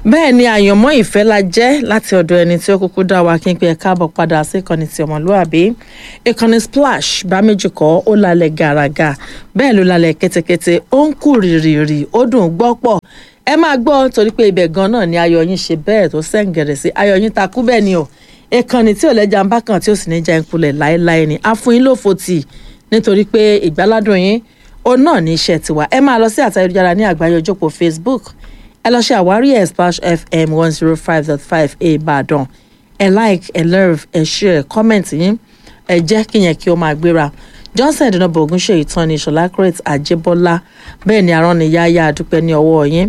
bẹ́ẹ̀ ni àyànmọ́ ìfẹ́ la jẹ́ láti ọ̀dọ̀ ẹni tí ó kúkú dá wa kí n pe ẹ káàbọ̀ padà sí ìkànnì ti ọmọlúàbí ìkànnì splash bá méjì kọ́ ó lálẹ́ gàràgà bẹ́ẹ̀ ló lálẹ́ kétékété ó ń kú rìrìrì ó dùn gbọ́ pọ̀ ẹ máa gbọ́ torí pé ibẹ̀ gan náà ni ayọ̀ yín ṣe bẹ́ẹ̀ tó sẹ́ǹgẹ̀rẹ̀ sí ayọ̀ yín takú bẹ́ẹ̀ ni o ìkànnì tí ò lẹ́jà ń bá kan tí ò sì ní já ìkulẹ̀ láéláé ni a fún yín lófo tì nítorí pé ìgbáládùn yín òun náà ní iṣẹ́ tiwa ẹ máa lọ sí àtayélujára ní àgbáyé ojókòó Facebook ẹ lọ ṣe àwárí ẹ̀ splash fm one zero five dot five ìbàdàn ẹ like ẹ love ẹ share comment yín ẹ jẹ́ kí yẹn kí ó máa gbéra johnson dínàbọ̀ ogunṣe ìtàn ní ìṣọ̀lá crete àjẹbọ́lá bẹ́ẹ̀ ni arán ni yáyá àdúpẹ́ ní ọwọ́ yín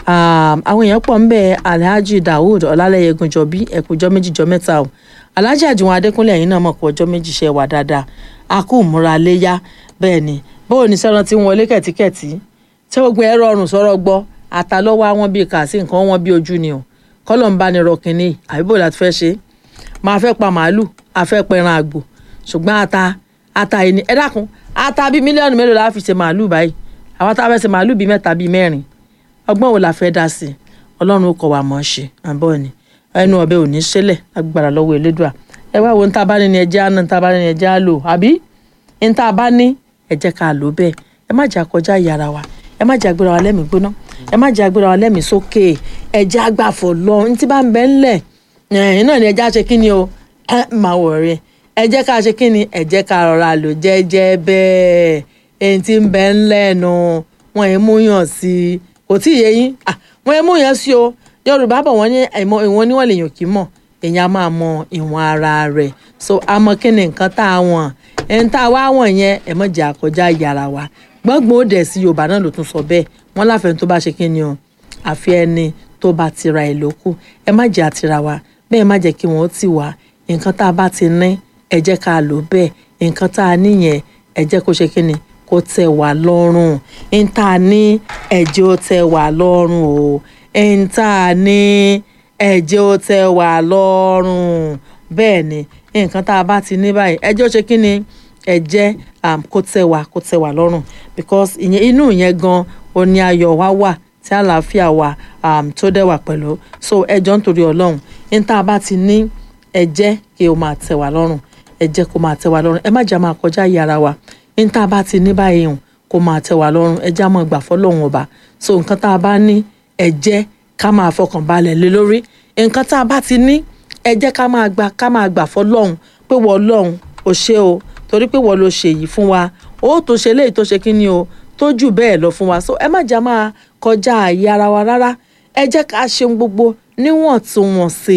àwọn èèyàn pọ̀ ń bẹ alhaji daoud ọlálẹ́yẹ gunjọbí ẹ̀kújọ́ méjìjọ́ mẹ́ta o alhaji àjùwọ̀n adékúnlé ẹ̀yìn náà mọ̀ pé ọjọ́ méjì ṣe wà dáadáa a kú múra léyà bẹ́ẹ̀ ni bóò ní sẹ́ran tí ń wọlé kẹ̀tíkẹ̀tí tí gbogbo ẹ̀ rọrùn sọ̀rọ̀ gbọ́ ata lọ́wọ́ àwọn bíi kàásì nǹkan wọn bíi ojú ni o kọ́lọ̀ ń bá ní rọ kínní àbíbò láti fẹ́ ṣe máa fẹ́ pa màálù àfẹ́ pẹran àgbò ṣùgbọ́n ata ata yìí ni ẹ dákun ata bíi mílíọ̀nù mélòó la fi ṣe màálù báyìí àwọn tá a fẹ́ ṣe màálù bíi mẹ́ta bíi mẹ́rin ọgbọ́n wo la fẹ́ dá sí i ọlọ́run ó kọ̀ wá mọ́ ṣe àbọ̀ ni ẹnu ọbẹ̀ ò ní ṣẹlẹ̀ agbára lọ́wọ́ elédùà ẹ wá wo ní tá a bá ní ni ẹjẹ́ á ná ní tá a bá ní ni ẹjẹ́ á lò àbí ní tá a bá ní ẹ jẹ́ ká lò bẹ́ẹ̀ ẹ má jà kọjá ìyára wa ẹ má jà gbéra wa lẹ́mìí gbóná ẹ má jà gbéra wa lẹ́mìí sókè ẹ jẹ́ àgbàfọ̀ lọ ní tí bá ń bẹ ńlẹ̀ ẹ̀yìn náà ni ẹ jẹ́ àṣẹ kí ni o ẹ máa wọ̀ rẹ̀ ẹ jẹ́ ká ṣe kí ni ẹ jẹ́ ká rọra lò jẹ́jẹ́ bẹ́ẹ̀ èyí tí ń bẹ ńlẹ̀ nu wọn ì mú yàn sí i kò tí ì yé yín wọn ì mú yàn sí o yorùbá bọ̀ wọ́n ní ìwọ̀n níwọ̀n lèèyàn kì í mọ̀ èèyàn á máa mọ ìwọ̀n ara rẹ̀ so àmọ́ kí ni nǹkan tá a wọ̀n ẹni tá a wá wọ̀n yẹn ẹ má jẹ́ àkọjá yàrá wa gbọ́ngbọ́n ó dẹ̀ sí yorùbá náà ló tún sọ bẹ́ẹ̀ wọ́n láfẹ̀ẹ́ tó bá ṣe kí ni o àfi ẹni tó bá ti ra ẹ̀ lókù ẹ má jẹ́ àtira wa bẹ́ẹ̀ má jẹ́ kí wọ́n tì wá nǹkan tá a bá ti ní ẹ jẹ́ ká lò bẹ́ẹ̀ nǹkan tá a níyẹn ẹ jẹ́ kó ṣe kí ni kó tẹ́ wá lọ́rùn ń tá a ní ẹ̀jẹ̀ ó tẹ́ wá lọ́rùn o ń tá a ní ẹ̀jẹ̀ ó tẹ́ wá lọ́rùn bẹ́ẹ̀ ni nǹkan tá a bá ti ní báyìí ẹjẹ́ ó ṣe kí ni ẹ jẹ́ kó tẹ́ wa kó tẹ́ wa lọ́rùn because ìyẹn inú yẹn gan ó ní ayọ̀ wa wà tí àlàáfíà wa um, tó dẹ̀ wà pẹ̀lú so ẹjọ́ nítorí ọlọ́run ní tá a bá ti ní ẹ jẹ́ kí o máa tẹ́ wa lọ́rùn ẹ jẹ́ kó máa tẹ́ wa lọ́rùn ẹ má jà máa kọjá yàrá wa ní tá a bá ti ní báyìí hàn kó máa tẹ́ wa lọ́rùn ẹ já máa gbà fọ́lọ́run ọba so nǹkan tá a bá ní ẹ jẹ́ ká máa fọkàn balẹ̀ lé lórí nǹkan tá a bá ti ní ẹ jẹ́ ká máa gbà ká máa gbà fọ́lọ́run pé wọ́n ọlọ́run ò ṣe o torí pé wọ́n ló ṣe yìí fún wa ó tó ṣe léyìí tó ṣe kí ni o tó jù bẹ́ẹ̀ lọ fún wa so ẹ má jà máa kọjá àyè ara wa rárá ẹ jẹ́ ká ṣe gbogbo níwọ̀ntúnwọ̀nsì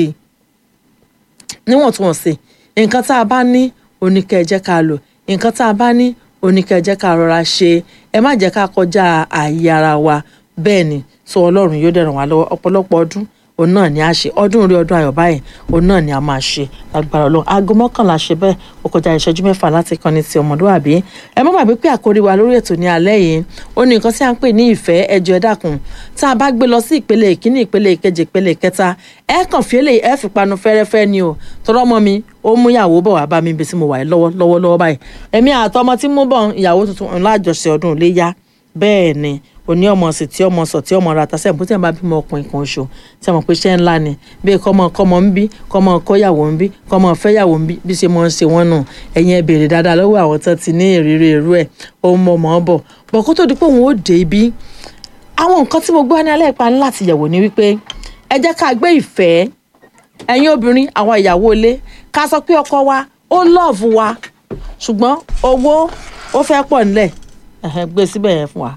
níwọ̀ntúnwọ̀nsì nǹkan tá a bá ní oníkẹ́ ẹ jẹ́ ká lò nǹkan tá a bá ní oníkẹ́ ẹ jẹ́ ká rọra ṣe ẹ má jẹ́ ká kọjá àyè ara wa bẹ́ẹ̀ ni so ọlọ́run yóò dẹ̀ ràn wá lọ́wọ́ ọ̀pọ̀lọpọ̀ ọdún òun náà ni a ṣe ọdún orí ọdún ayọ̀ báyìí òun náà ni a máa ṣe lágbára ọlọ́run aago mọ́kànlá ṣe bẹ́ẹ̀ ó kọjá ìṣẹ́jú mẹ́fà láti kọ́ni ti ọmọdúnràbí ẹ má gbàgbé pé àkórí wa lórí ètò ní alẹ́ yìí ó ní nǹkan tí a ń pè ní ìfẹ́ ẹjọ́ ẹ dákun tá a bá gbé lọ sí ìpele ìkíní ìpele ìkejì ìpele ìkẹta ẹ kàn fi eléyìí ẹ fi panu fẹ́rẹ́fẹ́ ni o tọrọ mọ́ mi ó mú ìyàwó bọ̀ wá bá mi ibi tí mo wà lọ́wọ́ lọ́wọ́ lọ́wọ́ báyìí ẹ̀mí àtọmọ tí mú bọ̀ ìyàwó tuntun ńlá àjọṣe ọdún iléyá bẹ́ẹ̀ ni òní ọmọ sì tí ọmọ sọ tí ọmọ ra ta sẹ́yìn bó tí wọn bá bímọ ọkùnrin kan oṣù tí wọn pè ṣẹ́ ńlá ni bí kọ́mọ kọ́mọ ń bí kọ́mọ kọ́yàwó ń bí kọ́mọ fẹ́yàwó ń bí bí ṣe mọ́ ń ṣe wọ́n nù ẹ̀yin ẹ béèrè dáadáa lọ́wọ́ àwọn tó ti ní ìrírí irú ẹ̀ ó mọ̀ mọ́ bọ̀ bọ̀ kó tó di pé òun ó dé ibi àwọn nǹkan tí mo gbọ́ ní alẹ́ ìpani láti yẹ̀wò ni wípé ẹ jẹ́ ká gbé ìfẹ́ ẹ̀yin obìnrin àwọn ìyàwó ilé ká sọ pé ọkọ wa ó lọ́ọ̀fù wa ṣùgbọ́n owó ó fẹ́ pọ̀ nílẹ̀ gbé síbẹ̀ yẹn fún wa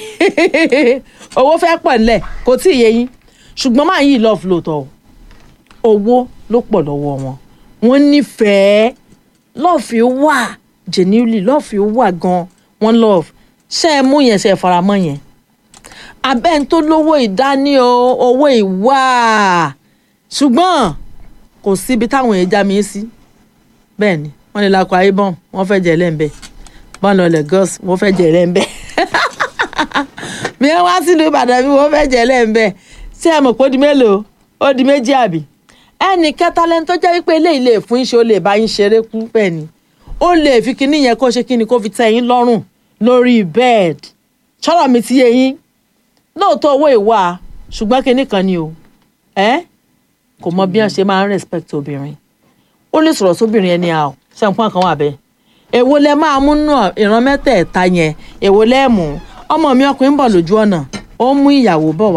owó fẹ́ pọ̀ nílẹ̀ kò tí ì yé yín ṣùgbọ́n máa yí love lóòótọ́ owó ló pọ̀ lọ́wọ́ wọn wọ́n nífẹ̀ẹ́ love wà genuinely love wà gan wọ́n love ṣé ẹ mú yẹn ṣe ẹ faramọ́ yẹn abẹ́ ń tó lówó ìdání o owó ìwà ṣùgbọ́n kò síbi táwọn èèyàn já mi sí bẹ́ẹ̀ ni wọ́n lè lakọ ayé bọ́n wọ́n fẹ́ jẹ́ lẹ́ńbẹ́ bọ́n lọ Lagos wọ́n fẹ́ jẹ́ lẹ́ńbẹ́ mi wá sílùú ìbàdàn mi wọ́n fẹ́ẹ́ jẹ́ lẹ́ẹ̀mbẹ́ ṣé ẹ mọ̀ pé ó di mélòó ó di méjì àbí ẹnì kẹta lẹni tó jẹ́ wípé eléyìí lè fún iṣẹ́ ó lè bá yín ṣeré kú bẹ́ẹ̀ ni ó lè fi kinní yẹn kó ṣe kinní kó fi tẹ́ yín lọ́rùn lórí bed ṣọ́rọ̀ mi ti yé yín lóòótọ́ owó ìwà ṣùgbọ́n kinní kan ni o ẹ́ kò mọ bí wọ́n ṣe máa ń respect obìnrin ó lè sọ̀rọ̀ sóbìnrin ẹni à ṣe nǹkan kan wà bẹ́ẹ̀ èwo lẹ máa mú náà ìran mẹ́tẹ̀ẹ̀ta yẹn èwo lẹ́ẹ̀mú ọmọ mi ọkùnrin ń bọ̀ lójú ọ̀nà ó ń mú ìyàwó bọ̀ wá